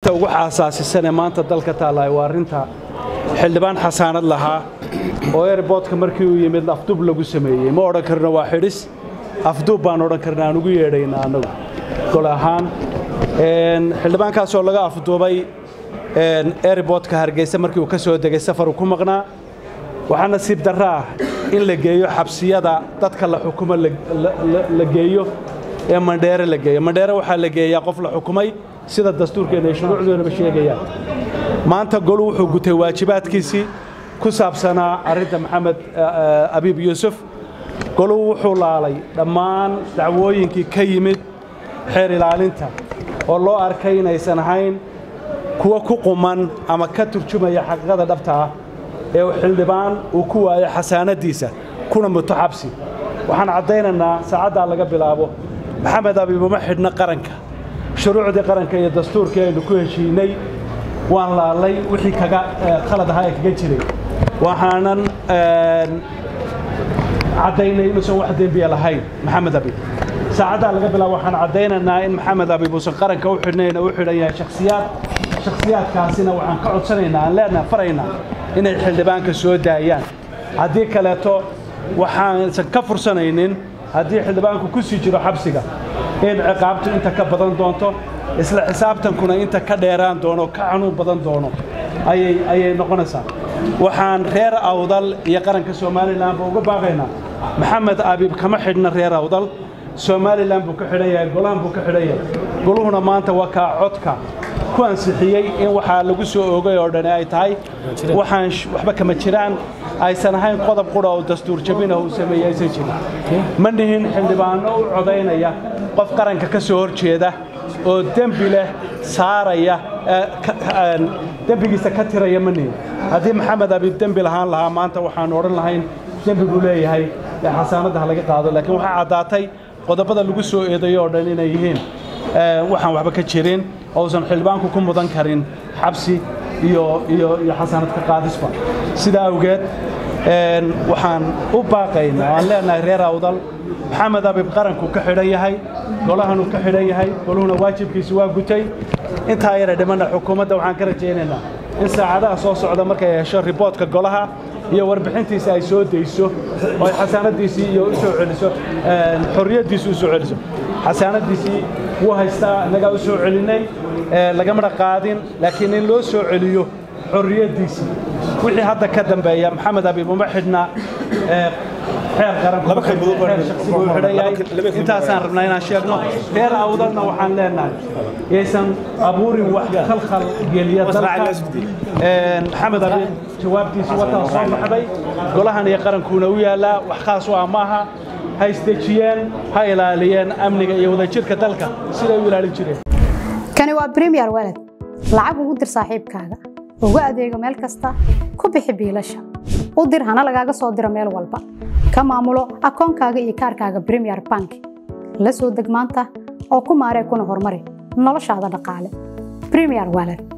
arrinta ugu xaasaasisan ee maanta dalka taallaahay waa arrinta xildhibaan xasaanad lahaa oo airboodka markii uu yimid afduub lagu sameeyey ma odhan karno waa xidhis afduub baan odhan karna aan ugu yeedhaynaa annagu gol ahaan xildhibaankaasoo laga afduubay airboodka hargeysa markii uu ka soo degay safaruu ku maqnaa waxaa nasiib darra ah in la geeyo xabsiyada dadka la xukumo la geeyo ee mandheere la geeyo mandheere waxaa la geeyaa qof la xukumay sida dastuurkeenna ay shuruucdoonaba sheegayaan maanta golu wuxuu gutay waajibaadkiisii ku saabsanaa arrinta maxamed abiib yuusuf golu wuxuu laalay dhammaan dacwooyinkii ka yimid xeer ilaalinta oo loo arkay inaysan ahayn kuwa ku quman ama ka turjumaya xaqiiqada dhabta ah ee xildhibaan uu ku waayo xasaanaddiisa kuna muto xabsi waxaan caddaynaynaa saacaddaa laga bilaabo maxamed abiib uma xidhna qaranka shuruucdii qaranka iyo dastuurkii aynu ku heshiinay waan laalay wixii kaga khalad ahaa ee kaga jiray waxaanan caddaynay inuusan wax dembiya lahayn maxamed abiib saacaddaa laga bilaabo waxaan caddaynaynaa in maxamed abiib uusan qaranka u xidhnayn u xidhan yahay shakhsiyaad shakhsiyaadkaasina waxaan ka codsanaynaa aan leenaha faraynaa inay xildhibaanka soo daayaan haddii kaleeto waxaansan ka fursanaynin haddii xildhibaanku ku sii jiro xabsiga in ciqaabtu inta ka badan doonto isla xisaabtankuna inta ka dheeraan doono ka xanuun badan doono ayay noqonaysaa waxaan reer awdal iyo qaranka somalilanba uga baaqaynaa maxamed abiib kama xidhna reer awdal somalilan buu ka xidhan yahay golahan buu ka xidhan yahay goluhuna maanta waa kaa codka ku ansixiyey in waxaa lagu soo oogay oo dhani ay tahay waxaan waxba kama jiraan aysan ahayn qodob qura oo dastuur jabina uu sameeyey aysan jirin ma nihin xildhibaano u codaynaya qof qaranka ka soo hor jeeda oo dembi leh saaraya dembigiisa ka tiraya ma nihin haddii maxamed abiib dembi lahaan lahaa maanta waxaan odhan lahayn dembi buu leeyahay ee xasaanadda ha laga qaado laakiin waxaa caddaatay qodobada lagu soo eedayo oo dhan inay yihiin waxaan waxba ka jirin ousan xildhibaanku ku mudan karin xabsi iyo iyo iyo xasaanad ka qaadisba sidaa awgeed waxaan u baaqaynaa aan leenahay reer awdal maxamed abiib qaranku ka xidhan yahay golahanuu ka xidhan yahay goluhuna waajibkiisi waa gutay intaa yara dhimanna xukuumadda waxaan ka rajaynaynaa in saacadaha soo socda markay hesho riboodka golaha iyo warbixintiisa ay soo dayso oo ay xasaanaddiisii iyo u soo celiso xorriyaddiisi u soo celiso xasaanaddiisii wuu haystaa innagaa u soo celinnay lagamana qaadin laakiin in loo soo celiyo xorriyaddiisii wixii hadda ka dambeeya maxamed abiib uma xidhna xeer qarankuxeer shaksi buu xidhan yahay intaasaan rabnaa inaan sheegno reer awdalna waxaan leenahay yaysan abuurin wax khalkhal geliya dalka maxamed abiib jawaabtiisi wataa soo baxday golahan iyo qarankuuna u yaallaa wax khaas u ah maaha ha isdejiyeen ha ilaaliyeen amniga iyo wadajirka dalka siday u ilaalin jireen kani waa bremiyer walad lacag ugu dir saaxiibkaaga ugu adeego meel kasta ku bixi biilasha u dir hana lagaaga soo diro meel walba ka maamulo akoonkaaga iyo kaarkaaga bremiyer bank la soo deg maanta oo ku maaree kuna horumari noloshaada dhaqaale bremiyer walad